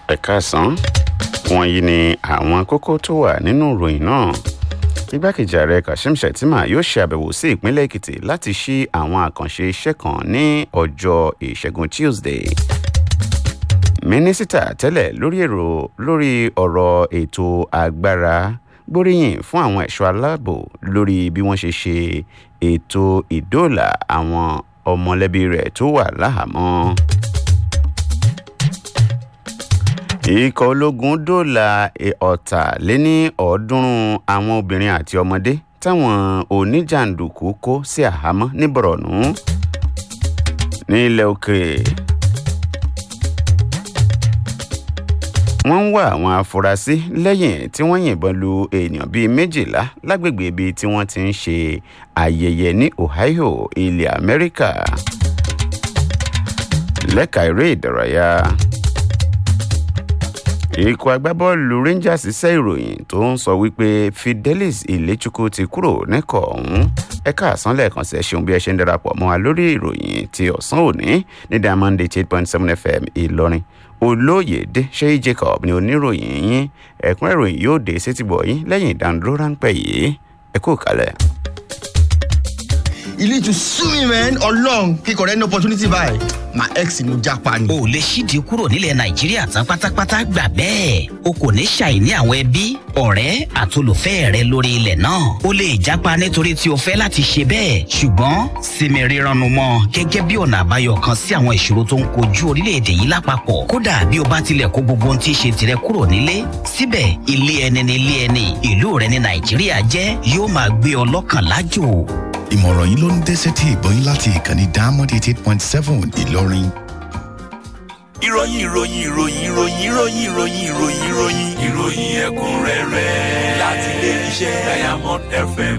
ẹ̀ka àsán wọ̀nyí ni àwọn kókó tó wà nínú ìròyìn náà igbákejì ààrẹ kashim shettima yóò ṣe àbẹ̀wò sí ìpínlẹ̀ èkìtì láti ṣí àwọn àkànṣe iṣẹ́ kan ní ọjọ́ ìṣẹ́gun tuesday mínísítà tẹ́lẹ̀ lórí èrò lórí ọ̀rọ̀ ètò agbára gbóríyìn fún àwọn ẹ̀ṣọ́ aláàbò lórí bí wọ́n ṣe ṣe ètò ìdóòlà àwọn ọmọlẹ́bí rẹ̀ tó wà láhàámọ́. ikọ̀ ológun dóòlà ọ̀tàléní ọ̀ọ́dúnrún àwọn obìnrin àti ọmọdé táwọn oníjàǹdùkú kó sí àhámọ́ ní bọ̀rọ̀nù ní ilẹ̀ òkèèrè. wọ́n ń wá àwọn afurasí lẹ́yìn tí wọ́n yìnbọn lu èèyàn bíi méjìlá lágbègbè ibi tí wọ́n ti ń ṣe ayẹyẹ ní ohio ilẹ̀ amẹ́ríkà lẹ́ka eré ìdárayá ikọ̀ agbábọ́ọ̀lù rangers ṣiṣẹ́ ìròyìn tó ń sọ wípé fidelis ilechukwu ti kúrò nẹ́kọ̀ ọ̀hún ẹ̀ka àsánlẹ̀ kan ṣe ṣeun bí ẹ ṣe ń darapọ̀ mọ́ wa lórí ìròyìn ti ọ̀sán òní ní diamond eight point seven fm ìlọrin olóyèdè ṣéyí jacob ni oníròyìn yín ẹ̀kún ìròyìn yóò dé sétìgbọ̀ yín lẹ́yìn ìdánudúró ráńpẹ́ yìí ẹ kú kalẹ̀. you need to sue me man ọlọrun kíkọ rẹ ní opportunity báyìí my ex ni mo japa ni. o lè ṣídìí kúrò nílẹ̀ nàìjíríà tán pátápátá gbà bẹ́ẹ̀ o kò ní ṣàìní àwọn ẹbí ọ̀rẹ́ àtolùfẹ́ rẹ lórí ilẹ̀ náà o lè japa nítorí tí o fẹ́ láti ṣe bẹ́ẹ̀ ṣùgbọ́n sinmi rírannu mọ́ gẹ́gẹ́ bí ọ̀nà àbáyọ kan sí àwọn ìṣòro tó ń kojú orílẹ̀-èdè yìí lápapọ̀ kódà bí o bá tilẹ̀ kó gbogbo ohun tí í ṣe tirẹ̀ kúrò nílé síbẹ̀ ilé ẹni ní ilé ẹni ìlú rẹ ní nàìjíríà jẹ́ yóò máa gbé ọ lọ́kàn lájò ìmọ̀ràn yìí ló ń dẹ́sẹ̀ tí ìbọn yín láti ìkànnì diamond eighty eight point seven ìlọrin. ìròyìn ìròyìn ìròyìn ìròyìn ìròyìn ìròyìn ìròyìn ìròyìn ìròyìn ẹ̀kúnrẹ́rẹ́ láti ilé iṣẹ́ diamond fm.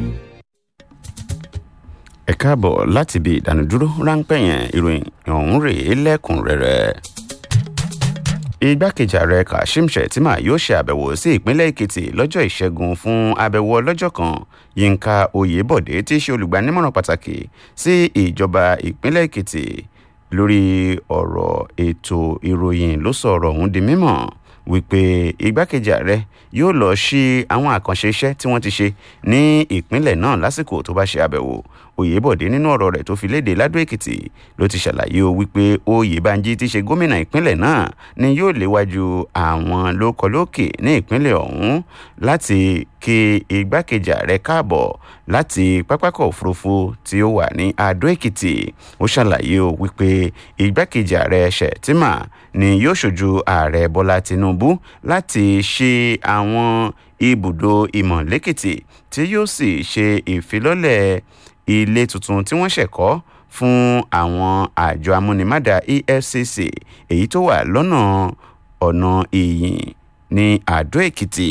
ẹ káàbọ̀ láti ibi ìdánudúró ráńpẹ́ yẹn ìròyìn ọ̀hún rèé lẹ́kùnrẹ́rẹ́ igbákejì ààrẹ kashim shettima yóò ṣe àbẹ̀wò sí ìpínlẹ̀ èkìtì lọ́jọ́ ìṣẹ́gun fún àbẹ̀wò ọlọ́jọ́ kan yínká oyèbọ̀dé tí í ṣe olùgbaninímọ̀ràn pàtàkì sí ìjọba ìpínlẹ̀ èkìtì lórí ọ̀rọ̀ ètò ìròyìn ló sọ ọ̀rọ̀ ọ̀hún di mímọ̀ wípé igbákejì ààrẹ yóò lọ sí àwọn àkànṣe iṣẹ́ tí wọ́n ti ṣe ní ìpínlẹ̀ náà lásìkò tó bá ṣe àbẹ̀wò oyèbọ̀dé nínú ọ̀rọ̀ rẹ̀ tó fi léde ládó èkìtì ló ti ṣàlàyé o wípé oyèbánjí ti ṣe gómìnà ìpínlẹ̀ náà ni yóò léwájú àwọn lókọlókè ní ìpínlẹ̀ ọ̀hún láti kí igbákejì ààrẹ káàbọ̀ láti pápákọ̀ òfurufú tí ó wà ní adó èkìtì ó ṣàlàyé o wípé igbákejì ààrẹ ṣètìmà ni yóò ṣojú ààrẹ bọ́lá tinubu láti ṣe àwọn ibùdó ìmọ̀ lẹ́kìtì tí yóò sì ṣe ìfilọ́lẹ̀ ilé tuntun tí wọ́n ṣẹ̀kọ́ fún àwọn àjọ amúnimádà efcc èyí tó wà lọ́nà ọ̀nà ìyìn ní àdó èkìtì.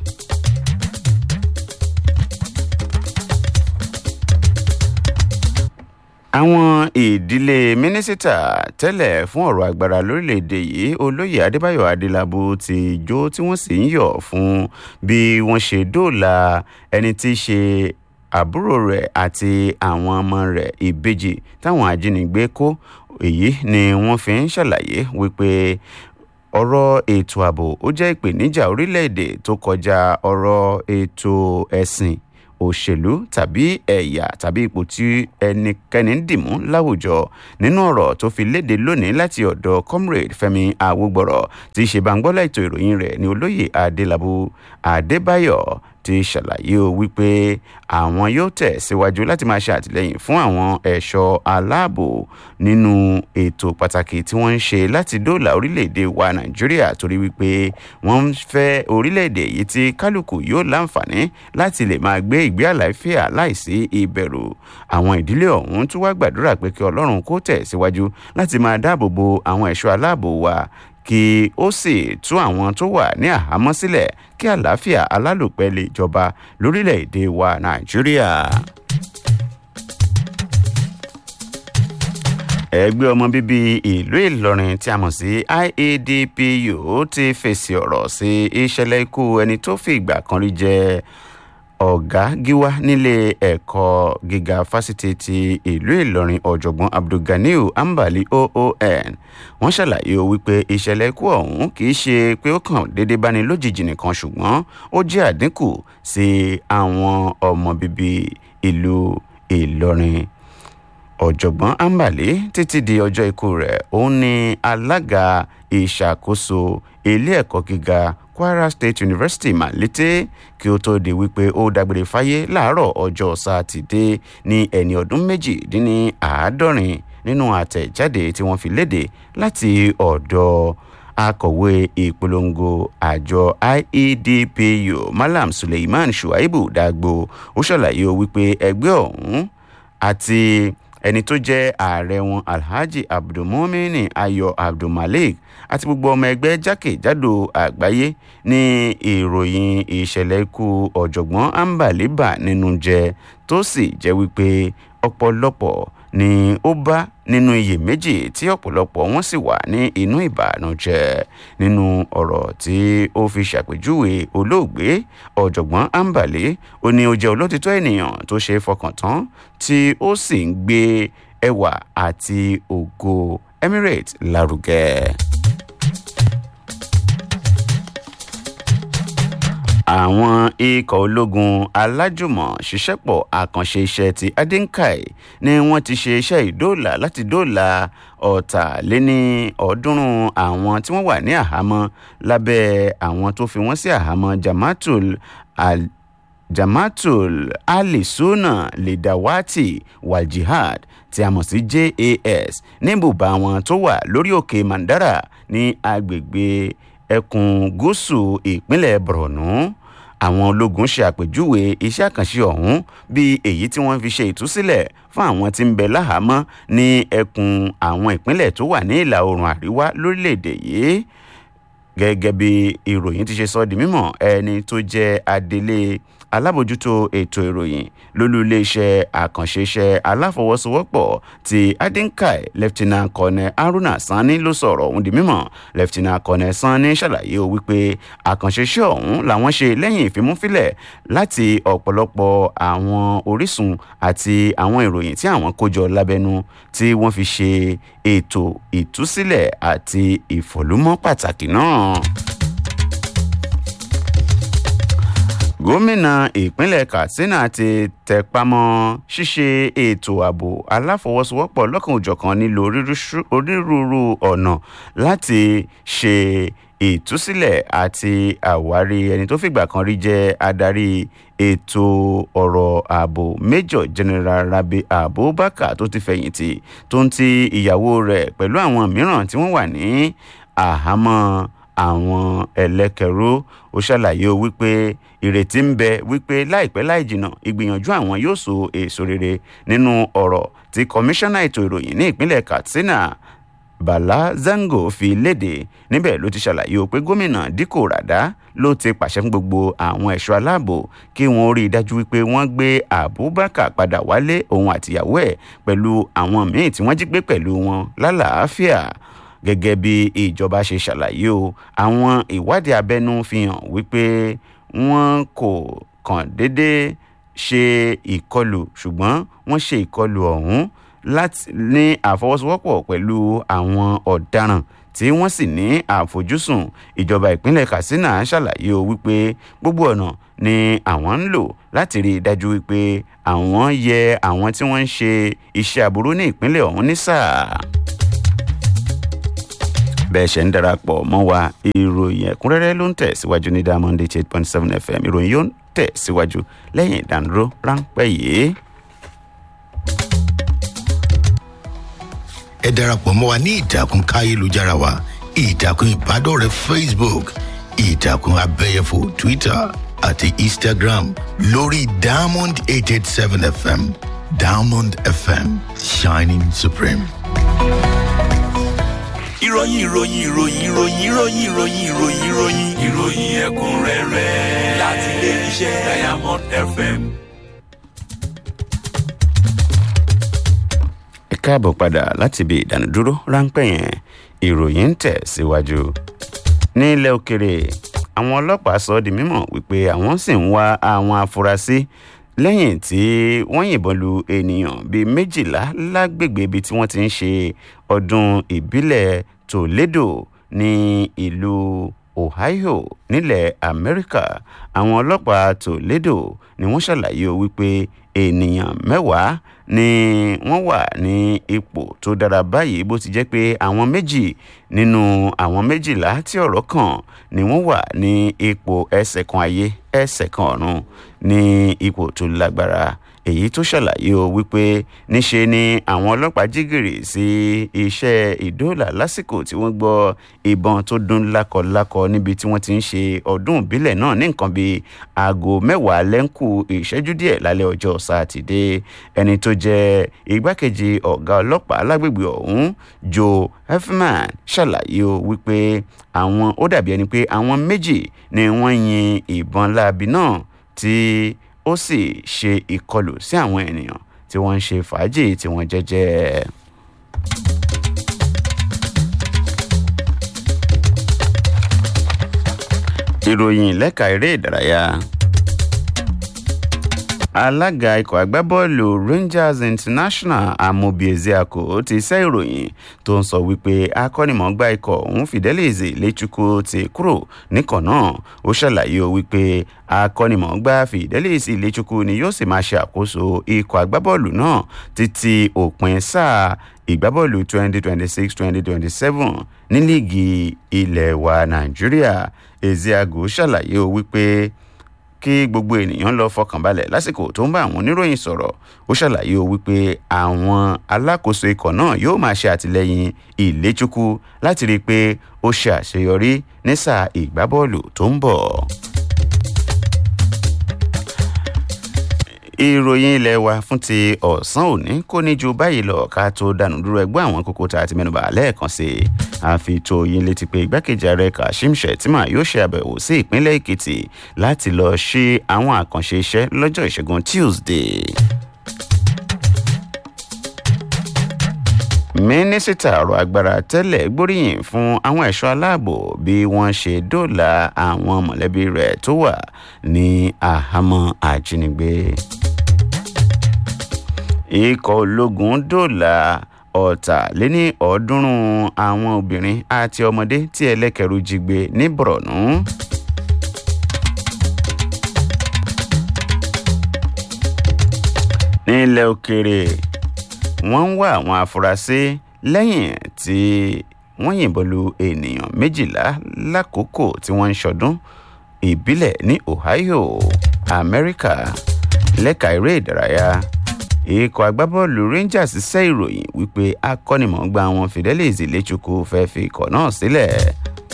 àwọn ìdílé mínísítà tẹ́lẹ̀ fún ọ̀rọ̀ agbára lórílẹ̀‐èdè yìí olóyè adébáyọ̀ adélábù ti jó tí wọ́n sì ń yọ̀ fún bí wọ́n ṣe dóòlà ẹni tí í ṣe àbúrò rẹ̀ àti àwọn ọmọ rẹ̀ ìbejì táwọn ajínigbé kó èyí ni wọ́n fi ń ṣàlàyé wípé ọ̀rọ̀ ètò ààbò ó jẹ́ ìpèníjà orílẹ̀-èdè tó kọjá ọ̀rọ̀ ètò ẹ̀sìn òṣèlú tàbí ẹ̀yà tàbí ipò tí ẹnikẹ́ni ń dìmú láwùjọ nínú ọ̀rọ̀ tó fi léde lónìí láti ọ̀dọ̀ comrade fẹmi awógbọ̀rọ̀ tí í ṣe bàǹgbọ́lá ètò ìròyìn rẹ̀ ní olóyè adélábù adébáyọ̀ ti ṣàlàyé o wípé àwọn yóò tẹ̀ síwájú láti máa ṣe àtìlẹyìn fún àwọn ẹ̀ṣọ́ aláàbò nínú ètò pàtàkì tí wọ́n ń ṣe láti dóòlà orílẹ̀-èdè wa nàìjíríà torí wípé wọ́n ń fẹ́ orílẹ̀-èdè yìí tí kálukú yóò láǹfààní láti lè máa gbé ìgbé àlàáfíà láìsí ìbẹ̀rù àwọn ìdílé ọ̀hún tún wá gbàdúrà pé kí ọlọ́run kó tẹ̀ síwájú láti máa dáàbò bo àwọn ẹ̀ṣọ́ aláàbò wa kí ó sì tú àwọn tó wà ní àhámọ́ sílẹ̀ kí àlàáfíà alálòpẹ́ lè jọba lórílẹ̀‐èdè wa nàìjíríà. ẹgbẹ́ ọmọ bíbí ìlú ìlọrin tí a mọ̀ sí iadpu ti fèsì ọ̀rọ̀ sí ìṣẹ̀lẹ̀ ikú ẹni tó fi ìgbà kan rí jẹ́ ọ̀gá gíwá nílé ẹ̀kọ́ gíga fásitì ti ìlú ìlọrin ọ̀jọ̀gbọ́n abdulganiu ambali oon wọ́n ṣàlàyé o wípé ìṣẹ̀lẹ̀ ikú ọ̀hún kì í ṣe pé ó kàn déédéé báni lójijì nìkan ṣùgbọ́n ó jẹ́ àdínkù sí àwọn ọmọ bíbí ìlú ìlọrin ọ̀jọ̀gbọ́n ambali títí di ọjọ́ ikú rẹ̀ òun ni alága ìṣàkóso ilé ẹ̀kọ́ gíga kwara state university malete kí ó tó di wípé ó dágbére fáyé láàárọ̀ ọjọ́ sátidé ní ẹni ọdún méjìdínláàádọ́rin nínú àtẹ̀jáde tí wọ́n fi léde láti ọ̀dọ̀ akọ̀wé ìpolongo àjọ iedpu malam suleiman shuaibu dagbo ó ṣàlàyé wípé ẹgbẹ́ ọ̀hún àti ẹni tó jẹ́ ààrẹ wọn alhaji abdulmumini ayọ̀ abdulmalik àti gbogbo ọmọ ẹgbẹ́ jákèjádò àgbáyé ní ìròyìn ìṣẹ̀lẹ̀ ikú ọ̀jọ̀gbọ́n ambaliba nínú jẹ́ tó sì jẹ́ wípé ọ̀pọ̀lọpọ̀ ni ó bá nínú iyèméjì tí ọ̀pọ̀lọpọ̀ wọn sì wà ní inú ìbànújẹ́ nínú ọ̀rọ̀ tí ó fi ṣàpèjúwe olóògbé ọ̀jọ̀gbọ́n ambali ó ní ó jẹ́ olótìtọ́ ènìyàn tó ṣe é fọkàn tán tí ó sì ń gbé ẹwà àti ògo emirates lárugẹ. àwọn ikọ̀ ológun alájùmọ̀ ṣiṣẹ́pọ̀ àkànṣe iṣẹ́ ti adinkai ni wọ́n ti ṣe iṣẹ́ ìdóòlà láti dóòlà ọ̀tàléní ọ̀ọ́dúnrún àwọn tí wọ́n wà ní àhámọ́ lábẹ́ àwọn tó fi wọ́n sí àhámọ́ jamatul al jamatul alisuna ledawati waljihad tí a mọ̀ sí jas níbùbá wọn tó wà lórí òkè mandara ní agbègbè ẹkùn gúúsù ìpínlẹ̀ borno àwọn ológun ṣe àpèjúwe iṣẹ́ àkànṣe ọ̀hún bíi èyí tí wọ́n fi ṣe ìtúsílẹ̀ fún àwọn tí ń bẹ láhàámọ́ ní ẹkùn àwọn ìpínlẹ̀ tó wà ní ìlà oòrùn àríwá lórílẹ̀‐èdè yìí gẹ́gẹ́ bí ìròyìn ti ṣe sọ di mímọ̀ ẹni tó jẹ́ adelé alábòjútó ètò ìròyìn lólú iléeṣẹ́ àkànṣe iṣẹ́ aláfọwọ́sowọ́pọ̀ ti adinkai lieutenant colonel haruna sanni ló sọ̀rọ̀ ọ̀hún di mímọ̀ lieutenant colonel sanni ṣàlàyé o wípé àkànṣe iṣẹ́ ọ̀hún làwọn ṣe lẹ́yìn ìfimúfilẹ̀ láti ọ̀pọ̀lọpọ̀ àwọn orísun àti àwọn ìròyìn tí àwọn kó jọ lábẹ́nu tí wọ́n fi ṣe ètò ìtúsílẹ̀ àti ìfọ̀lúmọ́ pàtàkì náà. gómìnà ìpínlẹ̀ katsina ti tẹpamọ́ ṣíṣe ètò ààbò aláfọwọ́sowọ́pọ̀ lọ́kàn-ò-jọ̀kan nílò onírúurú ọ̀nà láti ṣe ìtúsílẹ̀ àti àwárí ẹni tó fìgbà kan rí jẹ́ adarí ètò ọ̀rọ̀ ààbò major general rabi abubakar tó ti fẹ̀yìntì tó ń ti ìyàwó rẹ̀ pẹ̀lú àwọn mìíràn tí wọ́n wà ní àhámọ́ àwọn ẹlẹ́kẹ̀rú ó ṣàlàyé wípé ìrètí ń bẹ wípé láìpẹ́ láì jìnnà ìgbìyànjú àwọn yóò so èso rere nínú ọ̀rọ̀ tí kọmíṣánná ètò ìròyìn ní ìpínlẹ̀ katsina bala zango fi léde níbẹ̀ ló ti ṣàlàyé pé gómìnà díkò ràdá ló ti pàṣẹ fún gbogbo àwọn ẹ̀ṣọ́ aláàbò kí wọ́n rí i dájú wípé wọ́n gbé abubakar padà wálé òun àtìyàwó ẹ̀ pẹ̀lú àwọn míì tí wọ́n jí gbé pẹ̀lú wọn lálàáfíà gẹ́gẹ́ bí ìjọba ṣe ṣàlàyé o àwọn ìwádìí abẹ́nú fi hàn wípé wọ́n kò kàn déédéé ṣe ìkọlù ṣùgbọ́n wọ́n ṣe ìkọlù ọ̀hún láti ní àfọwọ́sowọ́pọ̀ pẹ̀lú àwọn ọ̀daràn tí wọ́n sì ní àfojúsùn ìjọba ìpínlẹ̀ katsina ṣàlàyé o wípé gbogbo ọ̀nà ni àwọn ń lò láti rí i dájú wípé àwọn yẹ àwọn tí wọ́n ń ṣe iṣẹ́ aburú ní ìpínlẹ̀ ọ̀hún ní sáà bẹ́ẹ̀ ṣe ń darapọ̀ mọ́ wa ìròyìn ẹ̀kúnrẹ́rẹ́ ló ń tẹ̀ síwájú ní diamond eight point seven fm ìròyìn yóò ń tẹ̀ síwájú lẹ́yìn ìdánudúró ráńpẹ́ yìí. ẹ darapọ̀ mọ́ wa ní ìtàkùn káyélujára wa ìtàkùn ìbádọ́rẹ̀ẹ́ facebook ìtàkùn abẹ́yẹfò twitter àti instagram lórí diamond eight eight seven fm diamond fm shining supreme. ìròyìn ìròyìn ìròyìn ìròyìn ìròyìn ìròyìn ìròyìn ìròyìn ìròyìn ẹ̀kúnrẹ́rẹ́ láti ilé iṣẹ́ diamond fm. ẹ káàbọ̀ padà láti ibi ìdánudúró ráńpẹ́ yẹn ìròyìn ń tẹ̀ síwájú. ní ilẹ̀ òkèrè àwọn ọlọ́pàá sọ ọ́ di mímọ̀ wípé àwọn sì ń wá àwọn afurasí lẹ́yìn tí wọ́n yìnbọn lu ènìyàn bíi méjìlá lágbègbè ibi tí wọ́n ti ń ṣe ọdún ìbílẹ̀ toledo ní ìlú ohio nílẹ̀ amẹ́ríkà àwọn ọlọ́pàá toledo ni wọ́n ṣàlàyé o wípé ènìyàn mẹ́wàá ni wọ́n wà ní ipò tó dára báyìí bó ti jẹ́ pé àwọn méjì nínú àwọn méjìlá tí ọ̀rọ̀ kàn ni wọ́n wà ní ipò ẹsẹ̀ kan ayé ẹsẹ̀ kan ọ̀run ní ipò tó lágbára èyí tó ṣàlàyé o wípé níṣe ni àwọn ọlọ́pàá jígìrì sí iṣẹ́ ìdóòlà lásìkò tí wọ́n gbọ́ ìbọn tó dún lákọlákọ níbi tí wọ́n ti ń ṣe ọdún ìbílẹ̀ náà ní nǹkan bíi aago mẹ́wàá lẹ́ńkù ìṣẹ́jú díẹ̀ lálẹ́ ọjọ́ sátidé ẹni tó jẹ́ igbákejì ọ̀gá ọlọ́pàá lágbègbè ọ̀hún joe hefman ṣàlàyé o wípé àwọn ó dàbí ẹni pé àwọn méjì ni wọ́n yin ìbọn láabi náà tí ó sì ṣe ìkọlù sí àwọn ènìyàn tí wọ́n ń ṣe fàájì tí wọ́n jẹ́jẹ́. ìròyìn lẹ́ka eré ìdárayá alága ikọ̀ agbábọ́ọ̀lù rangers international amobi ezeako ti sẹ́ ìròyìn tó ń sọ wípé akọ́nimọ̀ọ́gbá ikọ̀ òun fidelis lechukwu ti kúrò níkàn náà ó ṣàlàyé o wípé akọ́nimọ̀ọ́gbá fidelis lechukwu ni yóò sì máa ṣe àkóso ikọ̀ agbábọ́ọ̀lù náà títí òpin sáà ìgbábọ́ọ̀lù 2026-2027 ní líìgì ilẹ̀ wa nàìjíríà ezeago ṣàlàyé o wípé kí gbogbo ènìyàn lọ fọkànbalẹ̀ lásìkò tó ń bá àwọn oníròyìn sọ̀rọ̀ ó ṣàlàyé o wípé àwọn alákòóso ikọ̀ náà yóò máa ṣe àtìlẹyìn ìléchukwu láti rí i pé ó ṣe àṣeyọrí ní sáà ìgbábọ́ọ̀lù tó ń bọ̀. ìròyìn ilé wa fún ti ọ̀sán òní kò ní ju báyìí lọ ká tó dànù dúró ẹgbẹ́ àwọn kókó tá a ti mẹ́nuba lẹ́ẹ̀kan sí i àfi tó yín létí pé igbákejì ààrẹ kashim shettima yóò ṣe àbẹ̀wò sí ìpínlẹ̀ èkìtì láti lọ ṣe àwọn àkànṣe iṣẹ́ lọ́jọ́ ìṣẹ́gun tuesday. mínísítà ọ̀rọ̀ agbára tẹ́lẹ̀ gbóríyìn fún àwọn ẹ̀ṣọ́ aláàbò bí wọ́n ṣe dóòlà àwọn mọ̀lẹ́bí rẹ̀ tó wà ní àhámọ́ àjínigbé. ikọ̀ ológun dóòlà ọ̀tàléní ọ̀ọ́dúnrún àwọn obìnrin àti ọmọdé tí ẹlẹ́kẹ̀rú jí gbé ní borno. nílẹ̀ òkèèrè wọ́n ń wá àwọn afurasí lẹ́yìn tí wọ́n yìnbọn lu ènìyàn méjìlá lákòókò tí wọ́n ń ṣọdún ìbílẹ̀ ní ohio amẹ́ríkà lẹ́ka eré ìdárayá ikọ̀ agbábọ́ọ̀lù rangers ṣẹ́ ìròyìn wípé akọ́nimọ̀ọ́gbá wọn fidelis lechukwu fẹ́ fi ikọ̀ náà sílẹ̀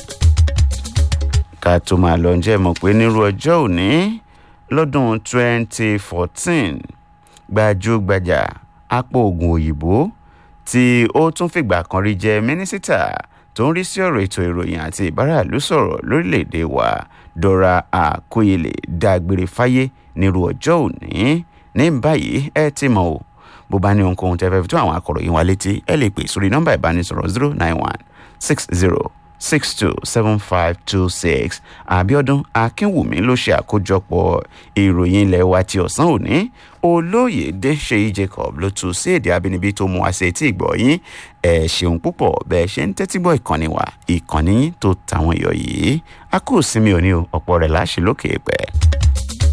ká tó máa lọ jẹ́ mọ̀ pé nírú ọjọ́ òní lọ́dún 2014 gbajúgbajà apò oògùn òyìnbó tí ó tún fìgbà kan rí jẹ mínísítà tó ń rí sí ọ̀rọ̀ ètò ìròyìn àti ìbáràlú sọ̀rọ̀ lórílẹ̀‐èdè wa dora akóyèlè dágbére fáyé nírú ọjọ́ òní ní báyìí ẹ ti mọ̀ o bó bá ní ohunkóhun tẹ́ fẹ́ fi tó àwọn akọ̀ròyìn wa létí ẹ lè pè sórí nọ́mbà ìbánisọ̀rọ̀ zero nine one six zero six two seven five two six abiodun akínwùmí ló ṣe àkójọpọ̀ ìròyìn ilẹ̀ wa ti ọ̀sán òní olóyèdè ṣèyí jacob ló tu sí èdè abínibí tó mú àṣẹ tí ìgbọ̀ yín ẹ̀ ṣeun púpọ̀ bẹ́ẹ̀ ṣe ń tẹ́tí gbọ́ ìkànnì wa ìkànnì yín tó tàwọn èèyàn yìí a kò sinmi òní o ọ̀pọ̀ rẹ̀ láṣẹ lókè pẹ́.